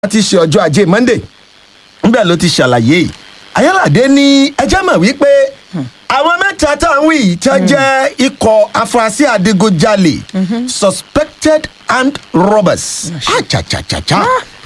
ti ṣe ọjọ́ ajé monday níbẹ̀ ló ti ṣàlàyé ayálàdé ní ẹjẹ́ mọ̀ wípé àwọn mẹ́ta tá à ń wí yìí tí wọ́n jẹ́ ikọ̀ afurasí adigunjalè suspected armed robbers achachachacha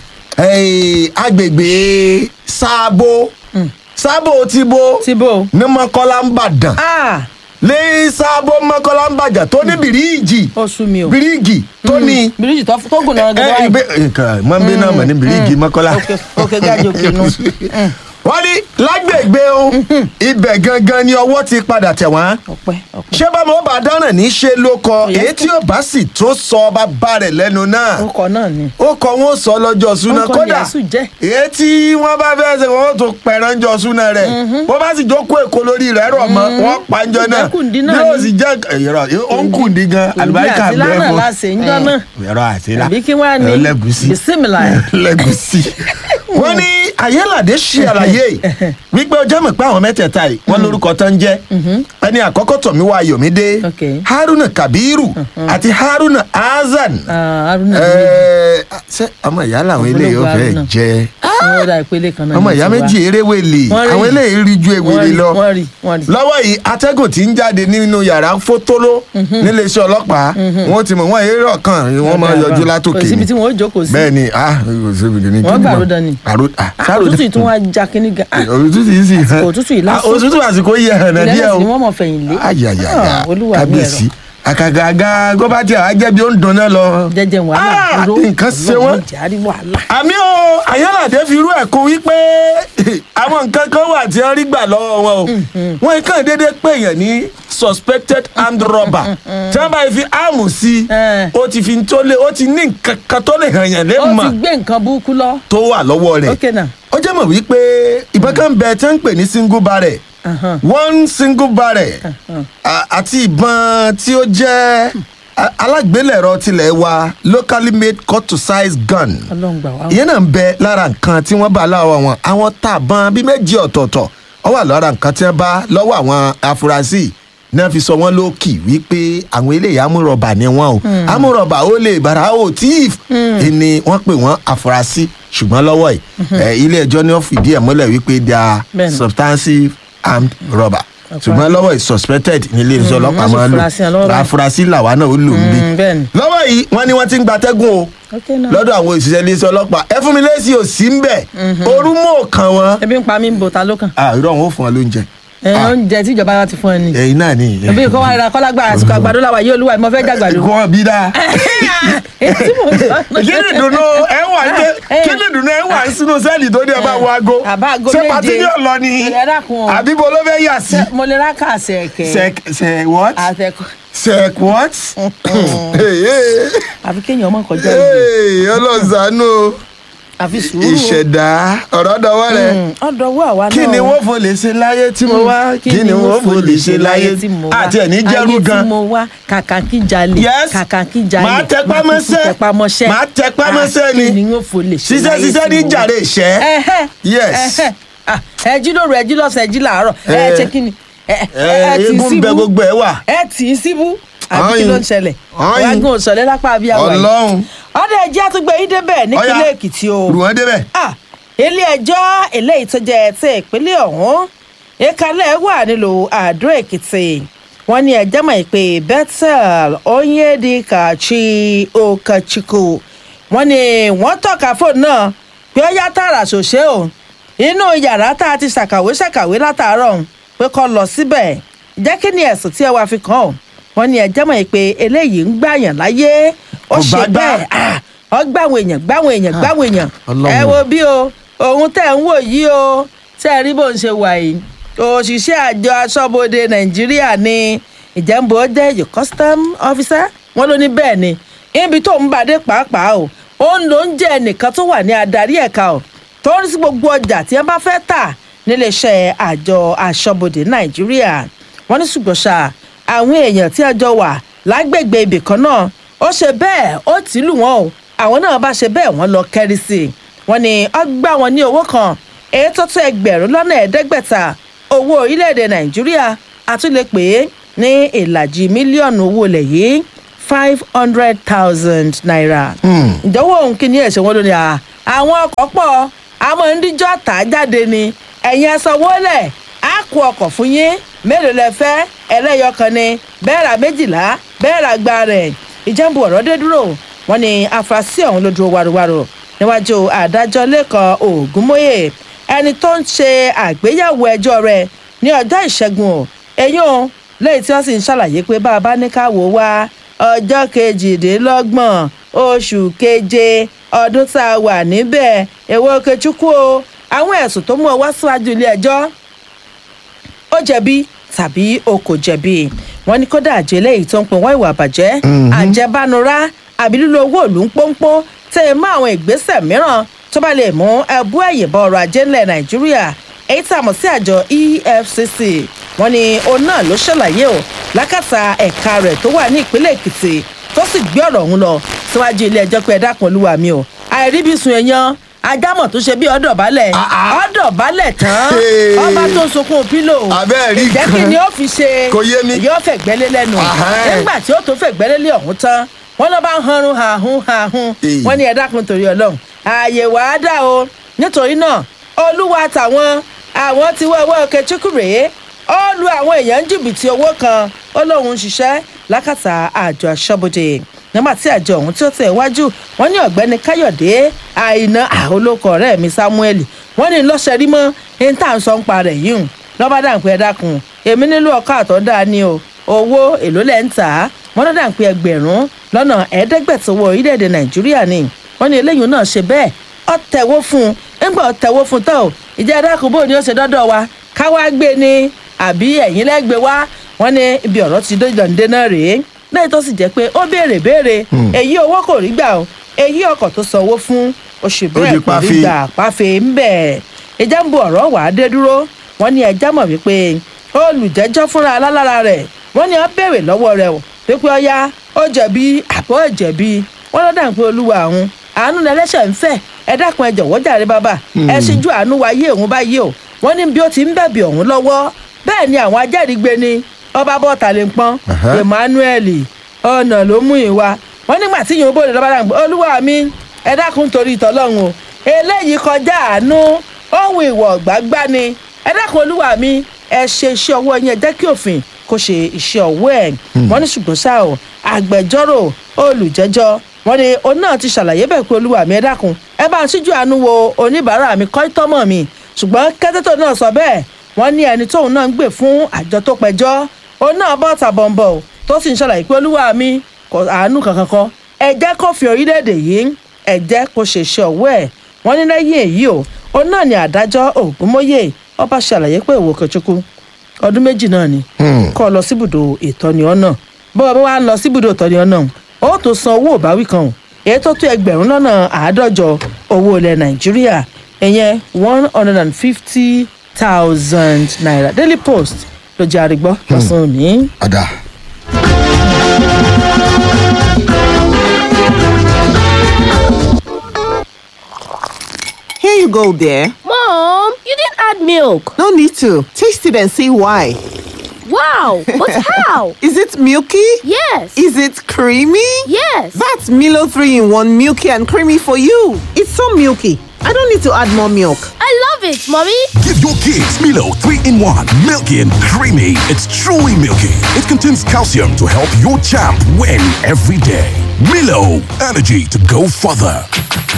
Eh, agbègbè sáàbò sáàbò ti bo Tíbo. ní mọ́kọ́lá ń bàdàn ah ní sáàbò mọ́kọ́lá ń bàdàn tó ní bìríìjì ó sú mi o. bíríìgì tó ní bíríjì tó tó gùn náà ẹ gẹ́gẹ́ ibẹ báyìí. nǹkan mọ́nbí náà mọ̀ ní bíríìgì mọ́kọ́lá. òkè òkè gáàjì òkè nù. wọ́n ní lágbègbè o ibẹ̀ gangan ni ọwọ́ ti padà tẹ̀ wọ́n. ọpẹ́ ọpẹ́. ṣé bá mo bá dáràn ní ṣe ló kọ Yes. èyí tí ò bá sì tó sọ bá bá rẹ̀ lẹ́nu náà orúkọ náà ni. ó kọ wọn sọ lọ́jọ́ súná Orúkọ kódà Yàsù jẹ́. èyí tí wọ́n bá fẹ́ ṣe wọ́n tó pẹ̀rán jọ súná rẹ̀ bó bá sì jókòó èkó lórí rẹ̀ rọ̀ mọ́ wọ́n pa ń jọ náà Ìjẹ́kùndí náà yóò ni. sì jẹ́ ẹ̀rọ ó ń kùndí gan àlùbáríkà àti bẹ́ẹ̀ lánàá fún láṣẹ ń jọ náà. ẹ̀rọ àtìlá àbí kí wọ́n á ní lẹ́gùsí bisimilá. lẹ́gùsí. wọ́n ní ayélàdé ṣe àlàyé wípé ọjọ́ mọ̀ pé àwọn mẹ́tẹ̀ẹ̀ta yìí wọ́n lórúkọ tán jẹ́ ẹni àkọ́kọ́ tọ̀míwá ayọ̀mídé Okay. haruna kabiru àti haruna hasan aruna Ẹ, ṣé ọmọ ìyá làwọn eléyìí ó Ọ̀pọ̀lọpọ̀ fẹ́ Haruna. jẹ wọn ra ìpele kan náà. ọmọ ní ìyá tiwa. méjì eréwèlè Wọ́n rí. àwọn eléyìí rí ju Wọ́n ewèlè rí, lọ wọ́n rí wọ́n rí. lọ́wọ́ yìí atẹ́gùn tí ń jáde nínú yàrá fótóló níléeṣẹ́ ọlọ́pàá wọ́n ti mọ̀ wọ́n eré ọ̀kan wọ́n máa yọjú látòkè kò síbi ni tí wọn ó jókòó sí. bẹ́ẹ̀ ni ah kò síbi ní Wọ́n gbà àròdàn ni. àròdàn òtútù yìí tún wá já kínní gan. Ah, òtútù yìí sì hàn òtútù yìí lásán. Ah, òtútù àsìkò yìí hàn náà díẹ̀ ìrẹsì o ni wọ́n mọ̀ fẹ̀yìn lé. ayayaya Ah, olúwa mi kábíyèsí àkàgàgà gọ́bàtì àwọn ajẹ́bí ó ń dùn náà lọ. jẹjẹ wàhálà Ah, dúró. nǹkan ṣe wọ́n. járí wàhálà. àmì o ayọ́ládé fi irú ẹ̀ kún wípé àwọn nǹkan kan wà tí wọ́n rí gbà lọ́wọ́ wọn o wọ́n kàn déédéé pé èèyàn ní suspected armed robber tí wọ́n bá fi áàmù sí i Eh. ó ti fi tó lé ó ti ní nǹkan kan tó lè hàn yàn lé ó mọ̀ ti gbé nǹkan burúkú lọ. tó wà lọ́wọ́ rẹ̀ ok náà. ó jẹ́ mọ̀ wípé ìbọn kan bẹ tí wọ́n ń pè ní single barrel Ahan. one single barrel a- àti ìbọn tí ó jẹ́ a- alágbélẹ̀rọ tilẹ̀ wa locally made cut to size gun ọlọ́run gbà wá. ìyẹn náà ń bẹ lára nǹkan tí wọ́n bá láwọn wọn àwọn tàbọn bíi méjì ọ̀tọ̀ọ̀tọ̀ ó wà lára nǹkan tí wọ́n bá lọ́wọ́ àwọn afurasí náà fi sọ wọ́n lókì wípé àwọn eléyìí amúrọ̀bà ni wọ́n o amúrọ̀bà ó lè bàrà ó tíìf ni wọ́n pè wọ́n afurasí ṣùgbọ́n lọ́wọ́ yìí ẹ, ilé ẹjọ́ ni wọ́n fìdí ẹ̀ mọ́lẹ̀ wípé they are Bẹ́ẹ̀ni. substantive armed robber ṣùgbọ́n lọ́wọ́ yìí suspected ní ilé iṣẹ́ ọlọ́pàá wọ́n sì máa ń fura sí wọn lọ́wọ́ lò báyìí. afurasí làwa náà ó lò ń bí Mm, bẹ́ẹ̀ni. lọ́wọ́ yìí wọ́n ní wọ́n ti ń gbatẹ́gùn o ok náà. lọ́dọ̀ àwọn òṣìṣẹ́ iléeṣẹ́ ọlọ́pàá ẹ fún mi lẹ́sí òsì ń bẹ̀ orú mọ̀ kàn wọ́n. ebi ń pa mí ń bo ta ló kàn. irọ́ wọn ò fún ọ lóúnjẹ. ẹ oúnjẹ tí ìjọba wa ti fún ẹ ni. ẹyin náà ni. ebi kọ́ wa ra kọ́lágbá àsìkò àgbàdo làwà yìí olúwa mo fẹ́ jàgbàdo. kọ́ bí dáa. èyí tí mo sọ. kí ni ìdùnnú ẹ wà ń gbé kí ni ìdùnnú ẹ wà sínú sẹ́ẹ̀lì tó ní ẹ bá wọ aago. Àbá aago ṣé méje. pàtí ní ọ̀lọ́ ni Ẹ dákun o. àbí bo ló fẹ́ yà sí. mo lè ra kàṣẹ kẹ. sec sec what àtẹkọ sec what. àfi kéèyàn ọmọ kọjá ìlú ọlọ́sàánú àfi sùúrù. ìṣẹ̀dá ọ̀rọ̀ dọwọ́ rẹ̀. ọ̀dọ̀ wọ àwa náà. kí ni wọ́n fò lè ṣe láyé tí mo wá kí ni wọ́n fò lè ṣe láyé tí mo wá àti ẹ̀ ní jẹ́rú ayé gan. tí mo wá kàkà kí jalè Yes. kàkà kí jalè Màá tẹpá mọ́ṣẹ́. kúkú tẹpá mọ́ṣẹ́ Màá tẹpá mọ́ṣẹ́ ni. Ah, kí ni wọ́n fò lè ṣe ṣiṣẹ́ láyé ṣiṣẹ́ tí ní mo wá. jàre ìṣẹ́. Ẹhẹ́, Yes. ẹhẹ́. Ah, ẹ jí lóru ẹ jí lọ́sàn ẹ jí làárọ̀ ẹ Eh. ṣe kí ni ẹ ẹ ẹ tì í eégún bẹ síbú gbogbo ẹ wà. ẹ tì í síbú àbí kí Ọyìn. ló ń ṣẹlẹ̀ Ọyìn. wágùn òṣọlẹ̀ lápá àbí àwọn yìí Ọlọ́run. ọdẹ ẹjẹ àtúgbẹ yìí débẹ̀ nípínlẹ̀ Èkìtì o rù wọ́n débẹ̀. Ah, ilé ẹjọ́ eléyìí tó jẹ́ ti ìpínlẹ̀ ọ̀hún ìkàlẹ̀ wà nílùú àdó èkìtì wọ́n ní ẹjọ́ mọ̀ pé bethel onyedikachi okachukwu wọ́n ní wọ́n tọ́ka fóònù náà pé ó yá tààrà ṣòṣe o inú yàrá tá a ti ṣàkàwé ṣàkàwé látàárọ̀ ọ̀hún pé kó lọ síbẹ̀ jẹ́ kí ni ẹ̀sùn tí ẹ wá fi kàn ọ́ wọ́n ní ẹjọ́ mọ̀ pé eléyìí ń gbàyàn láyé ó Kò ṣe bá gbà. bẹ́ẹ̀ ah, ó gbàwọn èèyàn gbàwọn èèyàn gbàwọn èèyàn Ọlọ́run. ẹ wo bí o òun tẹ̀ ń wò yìí o tẹ́ ẹ rí bó ń ṣe wà yìí òṣìṣẹ́ àjọ aṣọ́bodè nàìjíríà ni ìjẹ́nbó jẹ́ your custom officer wọ́n ló ní bẹ́ẹ̀ ni ibi tó ń bàdé pàápàá o ó ń lo oúnjẹ ẹnìkan tó wà ní adarí ẹ̀ka o tó ń rí sí gbogbo ọjà tí wọ́n bá fẹ́ tà níléeṣẹ́ àjọ aṣọ́bodè nàìjíríà wọ́n ní ṣùgbọ́n ṣá àwọn èèyàn tí a jọ wà lágbègbè ibì kan náà ó ṣe bẹ́ẹ̀ ó tì í lù wọ́n o àwọn náà bá ṣe bẹ́ẹ̀ wọ́n lọ kẹ́rí sí i wọ́n ní ó gbà wọ́n ní owó kan èyí tó tó ẹgbẹ̀rún lọ́nà ẹ̀ẹ́dẹ́gbẹ̀ta owó orílẹ̀-èdè nàìjíríà àtúnlẹ̀ pé ní ìlàjì mílíọ̀nù owó ilẹ̀ yìí five hundred thousand naira. ìjọwọ́ òun kí ni ẹ̀sẹ̀ wọn ló ní à àwọn ọkọ̀ pọ̀ àmọ́ ń díjọ́ tà á jáde ni ẹ̀yin ẹ sanwó lẹ̀ á kó ọkọ̀ fún yín mélòó lẹ fẹ́ ẹlẹ́yọkan ni bẹ́ẹ̀ ra méjìlá bẹ́ẹ̀ ra gba rẹ̀ ìjẹ́nbu ọ̀rọ̀ dé dúró wọ́n ní afurasí ọ̀hún ló dúró wárúwárú níwájú adájọ́ lẹ́kàn ògúnmóyè ẹni tó ń ṣe àgbéyẹ̀wò ẹjọ́ rẹ̀ ní ọjọ́ ìṣẹ́gun o eyín o lẹ́yìn tí wọ́n sì ń ṣàlàyé pé bá a bá ní ká wò ó wá ọjọ́ kejìdínlọ́gbọ̀n oṣù keje ọdún tá a wà níbẹ̀ èwo kechukwu o àwọn ẹ̀sùn tó mú ọ wá síwájú ilé ẹjọ́ ó jẹ̀bi tàbí o kò jẹ̀bi wọ́n ní kódà àjẹ́ lẹ́yìn tó ń pin wọ́n ìwà àbàjẹ́ àjẹbánurá àbí lílo owó ìlú ń pọ́npọ́n tẹ́ ẹ mọ́ àwọn ìgbésẹ̀ mìíràn tó bá lè mú ẹbú ẹ̀yìn bọ ọrọ̀ ajé ńlẹ̀ nàìjíríà èyí tá a mọ̀ sí àjọ efcc wọ́n ní òun náà ló ṣàlàyé o lákàtà ẹ̀ka rẹ̀ tó wà ní ìpínlẹ̀ èkìtì tó sì gbé ọ̀rọ̀ ọ̀hún lọ síwájú ilé ẹjọ́ pé ẹ dákun olúwa mi o àìríbísun èèyàn ajámọ̀ tó ṣe bí ọ̀dọ̀ balẹ̀ ọ̀dọ̀ balẹ̀ tán Hey. ọba tó ń sunkún pílò Abẹ́ẹ̀ rí ìjẹ́ kí nǹkan. ni ó fi ṣe Kò yé mi. yóò fẹ̀gbẹ́lé lẹ́nu Ahán. nígbà tí ó tó fẹ̀gbẹ́lé ọ̀hún tán wọ́n lọ́ bá ń hanrun hàhún hàhún Hey. wọ́n ní ẹ dákun torí ọlọ́run ààyè wàá dà o nítorí náà olúwa tàwọn àwọn tí wọ́n wọ́ kẹchukwu rèé ó lu àwọn èèyàn ń jìbìtì owó kan ó lóun ń ṣiṣẹ́ lákàtà àjọ aṣọ́bodè nígbà tí àjọ ọ̀hún tí ó tẹ̀ wájú wọ́n ní ọ̀gbẹ́ni káyọ̀dé àìná àhólókọ̀ ọ̀rẹ́ mi samuel wọ́n ní lọ́sẹ̀ rí mọ́ ẹni tá à ń sọ ń pa rẹ̀ yìí hùn lọ́ba dàǹpẹ́ ẹ dákun èmi nílò ọkọ̀ àtọ́dá ni o owó èló lẹ́ ń tà á wọ́n lọ́ dàǹpẹ́ ẹgbẹ̀rún lọ́nà ẹ̀ẹ́dẹ́gbẹ̀tọ̀ owó orílẹ̀-èdè nàìjíríà ni wọ́n ní eléyìí náà ṣe bẹ́ẹ̀ ọ tẹ̀wó fún un ńgbà ọ tẹ̀wó fún un tán o ìjẹ́ ẹ̀dákun bò ní ó ṣe dọ́dọ̀ wa káwá gbé ni àbí ẹ̀yìn lẹ́gbẹ̀ẹ́ wá wọ́n ní ibi ọ̀rọ̀ ti dójúdọ̀ǹdé náà rèé lẹ́yìn tó sì jẹ́ pé ó béèrè béèrè èyí owó kò rí gbà o èyí ọkọ̀ tó sanwó fún oṣù bẹ́ẹ̀ di kò rí pàfé. gbà pàfé ń bẹ̀ ìjà ń bu ọ̀rọ̀ wà á dé dúró wọ́n ní ẹja mọ̀ wípé olùjẹ́jọ́ fúnra alálára rẹ̀ wọ́n ní ó béèrè lọ́wọ́ rẹ̀ o pípẹ́ ọya ó jẹ̀bi àbọ̀ jẹ̀bi wọ́n lọ́dà ń pé olúwa òun àánú lẹ́lẹ́sẹ̀ ń fẹ́ ẹ dákun ẹ jọ̀wọ́ jàre bàbá ẹ ṣíjú àánú wáyé òun báyìí o wọ́n ní bí ó ti ń bẹ̀bì ọ̀hún lọ́wọ́ bẹ́ẹ̀ ni àwọn ajẹ́rìígbé ni ọba bọ́ọ̀tà lè pọ́n Aha. emmanuel ọ̀nà ló mú ìwà wọ́n nígbà tí yòówó bòde lọ́ba dàgbà olúwa mi ẹ dákun torí ìtọ́lọ́run o eléyìí kọjá àánú ohun ìwọ̀ gbágbá ni ẹ dákun olúwa mi ẹ ṣe iṣẹ́ ọwọ́ yín ẹ jẹ́ kí òfin kó ṣe iṣẹ́ ọwọ́ ẹ̀ wọ́n ní ṣùgbọ́n ṣá o agbẹjọ́rò olùjẹ́jọ́ wọ́n ní òun náà ti ṣàlàyé bẹ́ẹ̀ pé olúwa mi ẹ dákun ẹ bá ń ṣíjú àánú wo oníbàárà mi kọ́ ìtọ́mọ̀ mi ṣùgbọ́n kẹ́tẹ́tò náà sọ bẹ́ẹ̀ wọ́n ní ẹni tóun náà ń gbè fún àjọ tó pẹjọ́ òun náà bọ́ tàbọ̀nbọ̀ o, tó sì ń ṣàlàyé pé olúwa mi kò àánú kankan kan ẹ jẹ́ kó fi orílẹ̀-èdè yìí ẹ jẹ́ kó ṣe iṣẹ́ ọwọ́ ẹ̀ wọ́n ní lẹ́yìn èyí o òun náà ni àdájọ́ ògúnmóyè ọba ṣàlàyé pé ìwò kẹchukwu ọdún méjì náà ni kọ́ ọ lọ síbùdó ìtọ́ni ọ̀nà bọ́ọ̀ bá wà ń lọ síbùdó ìtọ́ni ọ̀nà ó tó san owó ìbáwí kan o èyí tó tó ẹgbẹ̀rún lọ́nà àádọ́jọ owó ilẹ̀ nàìjíríà ìyẹn one hundred and fifty thousand naira daily post ló jẹ́ àrígbọ́ lọ́sàn-án òní. ọ̀dà. Here you go, dear. Mom, you didn't add milk. No need to. Taste it and see why. Wow, but how? Is it milky? Yes. Is it creamy? yes. That's Milo 3 in 1 milky and creamy for you. It's so milky. I don't need to add more milk. I love it, Mommy. Give your kids Milo 3 in 1. Milky and creamy. It's truly milky. It contains calcium to help your champ win every day. Milo, energy to go further.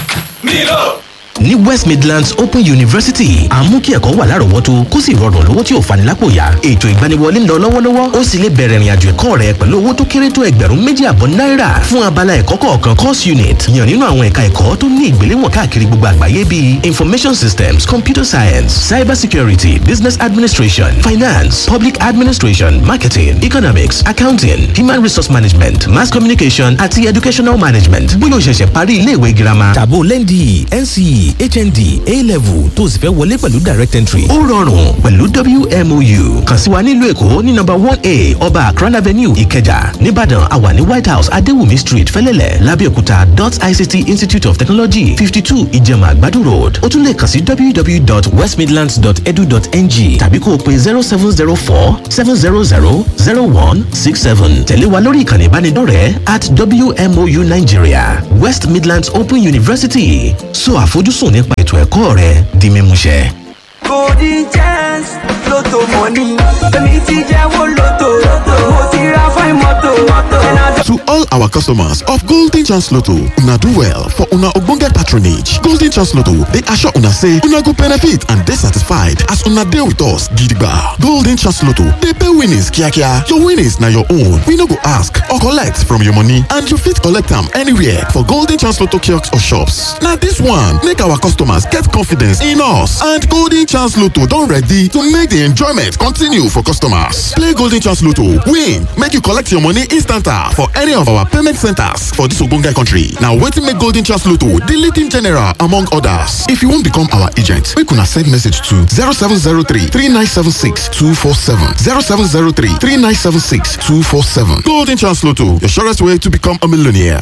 ní west midlands open university à ń mú kí ẹ̀kọ́ wà lárọ̀ọ́wọ́tó kó sì rọrùn lówó tí ò fani lápò yá ètò ìgbaniwọlé ń lọ lọ́wọ́lọ́wọ́ ó sì lè bẹ̀rẹ̀ ìrìnàjò ẹ̀kọ́ rẹ pẹ̀lú owó tó kéré tó ẹgbẹ̀rún méjì àbọ̀ náírà fún abala ẹ̀kọ́ kọ̀ọ̀kan course unit yàn nínú àwọn ẹ̀ka ẹ̀kọ́ tó ní ìgbéléwọ̀n káàkiri gbogbo àgbáyé bíi information systems computer science cyber security business administration finance public administration marketing economics accounting human resource management mass communication àti educational management bóyá o ṣẹ̀ṣẹ̀ parí iléèwé girama tàbó lẹ́ndì nce hnd a-level tó o sì fẹ́ wọlé pẹ̀lú direct entry. ó rọrùn pẹ̀lú wmou kàn sí wa nílùú èkó ní nọ́mbà one a ọba akran avenue ìkẹjà nìbàdàn àwa ní white house adéwùmí street fẹ́lẹ́lẹ̀ lábẹ́òkúta dot ict institute of technology fifty two ìjẹ̀mà àgbàdo road ó tún lè kàn sí www.westmidlands.edu.ng tàbí kó o pe zero seven zero four seven zero zero zero one six seven tẹ̀lé wa lórí ìkànnì ìbánidọ́rẹ̀ẹ́ at wmou nigeria west midlands open university so àfojúsùn nípa ètò ẹ̀kọ́ rẹ di mímúṣẹ. golden chance lotto money èmi ti jẹ́wọ́ lotto mo ti ra fine moto. To all our customers of Golden Chance Lotto, una do well for una ogbonge patronage. Golden Chance Lotto dey assure una say una go benefit and dey satisfied as una dey with us gidigba. Golden Chance Lotto dey pay winnings kiakia. Your winnings na your own. We no go ask or collect from your money and you fit collect am anywhere for Golden Chance Lotto kiosks or shops. Na this one make our customers get confidence in us and Golden Chance Lotto don ready to make the enjoyment continue for customers. Play Golden Chance Lotto, win, make you collect your money instanta for any of our payment centers for this ogbonge country. Na wetin make Golden Chance Lotto the leading general among others. If you wan become our agent, make una send message to 0703 3976 247 0703 3976 247. Golden Chance Lotto, your surest way to become a millionaire.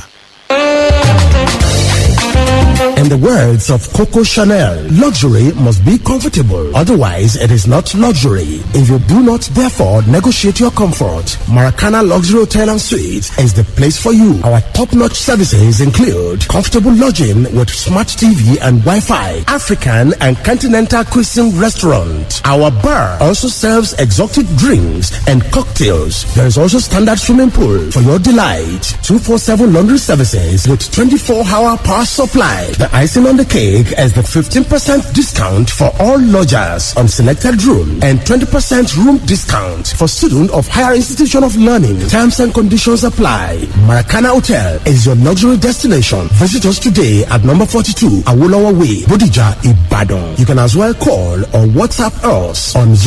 In the words of Coco Chanel, luxury must be comfortable. Otherwise, it is not luxury. If you do not, therefore, negotiate your comfort, Maracana Luxury Hotel and Suites is the place for you. Our top-notch services include comfortable lodging with smart TV and Wi-Fi, African and continental cuisine restaurant. Our bar also serves exotic drinks and cocktails. There is also standard swimming pool for your delight. 247 laundry services with 24-hour power supply. The icing on the cake is the 15% discount for all lodgers on selected room and 20% room discount for students of higher institution of learning. Terms and conditions apply. Maracana Hotel is your luxury destination. Visit us today at number 42 Awolowo Way, Bodija, Ibadan. You can as well call or WhatsApp us on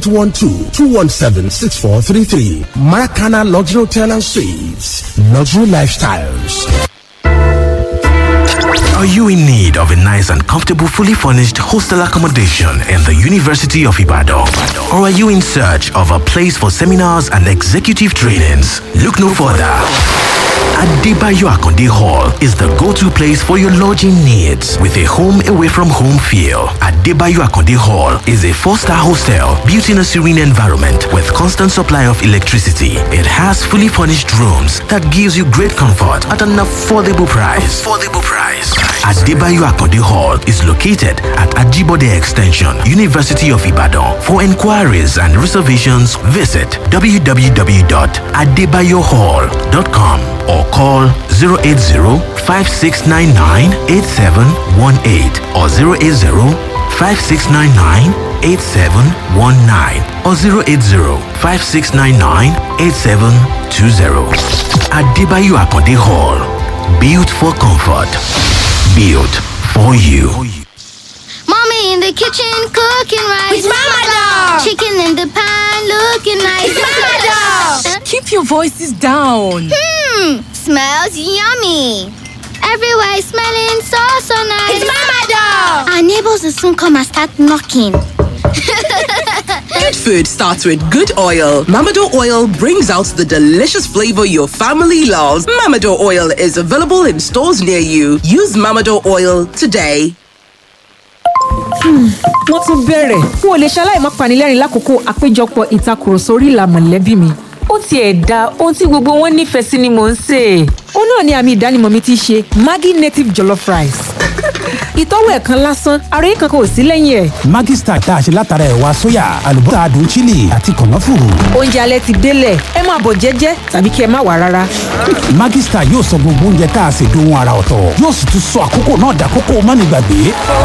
0812-217-6433. Maracana Luxury Hotel and Suites. Luxury Lifestyles. Are you in need of a nice and comfortable, fully furnished hostel accommodation in the University of Ibadan? Or are you in search of a place for seminars and executive trainings? Look no further. Adebayo Akonde Hall is the go-to place for your lodging needs with a home away from home feel. Adebayo Akonde Hall is a four-star hostel built in a serene environment with constant supply of electricity. It has fully furnished rooms that gives you great comfort at an affordable price. Affordable price. Adebayo Akonde Hall is located at Ajibode Extension, University of Ibadan. For inquiries and reservations, visit www.adebayohall.com or call 080-5699-8718 or 080-5699-8719 or 080-5699-8720. Adebayo Akonde Hall. Built for comfort. Built for you. Mommy in the kitchen cooking rice. With Mama Doll. Chicken in the pan looking nice. With Mama Doll. Keep your voices down. Hmm, smells yummy. Everywhere is smelling so so nice. It's Mama Doll. Our neighbors will soon come and start knocking. Good food starts with good oil. Mamado oil brings out the delicious flavor your family loves. Mamado oil is available in stores near you. Use Mamado oil today. wọ́n tún bẹ̀rẹ̀ n ò lè ṣaláì má panilẹ́rìn lákòókò àpéjọpọ̀ ìtakùrọ̀sọ orí ìlà mọ̀lẹ́bí mi. ó tiẹ̀ da ohun tí gbogbo wọn nífẹ̀ẹ́ sí ni mò ń sè é. ó náà ni àmì ìdánimọ̀ mi ti ṣe maggi native jollof rice. ìtọ́wò ẹ̀kan lásán ara yìí kankan ò sí lẹ́yìn ẹ̀. Maggi Star tá a ṣe látara ẹ̀wà sóyà àlùbọ́sà adùn chili àti kànáfùrù. oúnjẹ alẹ́ ti délẹ̀ ẹ máa bọ̀ jẹ́jẹ́ tàbí kí ẹ má wà rárá. Maggi Star yóò sọ gbogbo oúnjẹ tá a ṣe dohun ara ọ̀tọ̀ yóò sì tún sọ àkókò náà dàkókò mánigbàgbé.